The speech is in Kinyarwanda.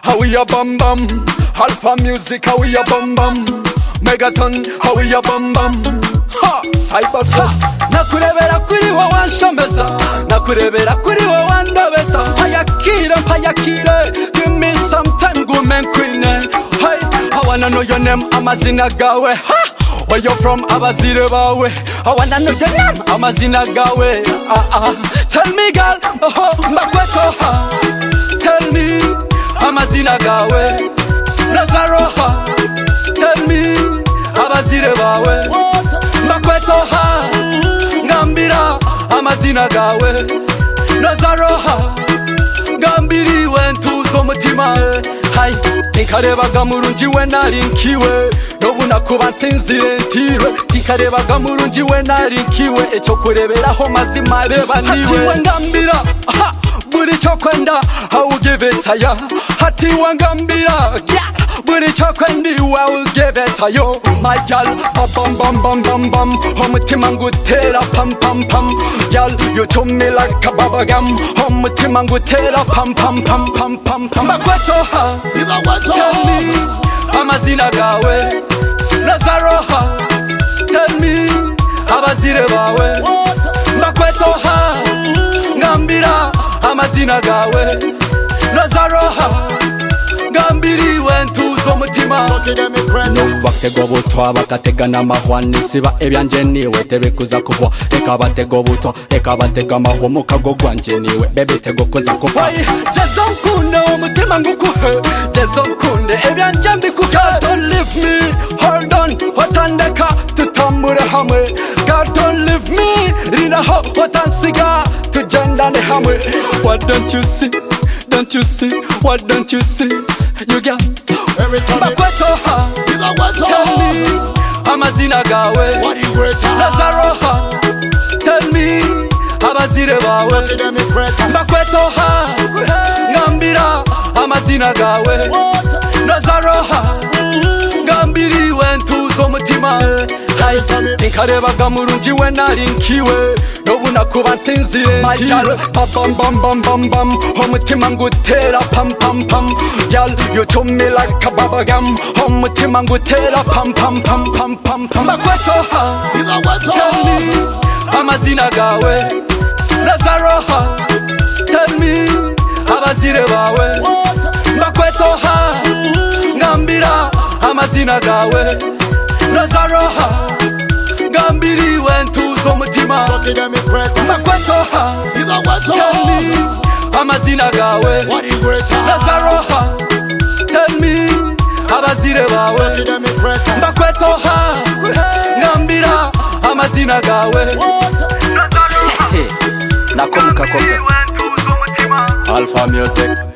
how we a bam bam. Alpha music, how we a bam bam. Megaton, how we a bam bam. Ha, cyberspace. Nakurebera kuri wowe wanshomeza, nakurebera kuri wowe wandobeza. Hayakire, mpayakire, give me some time, woman queen. Hey, I wanna know your name, amazina gawe. Ha! Where you from abazire bawe I wanna know your name amazina gawe ah, ah. Tell me girl oh, mbakweko ha. Tell me amazina gawe Lazaro ha. Tell me abazire bawe mbakweko ha. Ngambira amazina gawe Lazaro ha. ngambiriwe ntuzo umutima hayi nikarebaga murungi we narinkiwe n'ubu nakuba nsinzire ntiriwe nikarebaga murungi we narinkiwe icyo kureberaho mazima reba niwe ngambira aha, buri cyo kwenda awugibetaya hatiwe ngambira yeah. buri cyo kwendiwe awugibetayo mayal babambambambambam umutima ngutera pampampam yal yucumila kababagam umutima ngutera pampampampampampam bakwetoha tell me amazina gawe nazaroha tell me abazire bawe mbakwetoha ngambira amazina gawe nazaroha ngambiriwe ntuzo umutima nubu batego butwa bagatega n'amahwa nisiba ibyanje niwe tebikuza kuvwa reka batego butwa reka batega amahwa mu kago gwanjye niwe bebitego kuza kuva jezo nkunde umutima ngukuhe jezo nkunde ibyanje mbikuhe God don't leave me hold on watandeka tutambure hamwe God don't leave me rinaho watansiga tugendane hamwe What don't you see don't you see what don't you see you got bakwetoha Tell me amazina gawe Nazaroha Tell me abazire bawe Mbakwetoha Ngambira amazina gawe Nazaroha Ngambiriwe ntuzo umutima Hai Nkarebaga murungi we nari nkiwe N'ubu nakuba nsinzire ntiwe Pam pam pam pam pam Umutima ngutera pam pam pam Yal you to me like a bubble gum Umutima ngutera pam pam pam pam pam pam Mbakwetoha Tell me amazina gawe Nazaroha Tell me abazire bawe Mbakwetoha Ngambira amazina gawe Nazaroha Ngambiriwe ntuzo umutima Mbakwetoha Tell me amazina gawe Nazaroha Tell me abazire bawe Mbakwetoha Ngambira amazina gawe Nakumbuka kope Alpha Music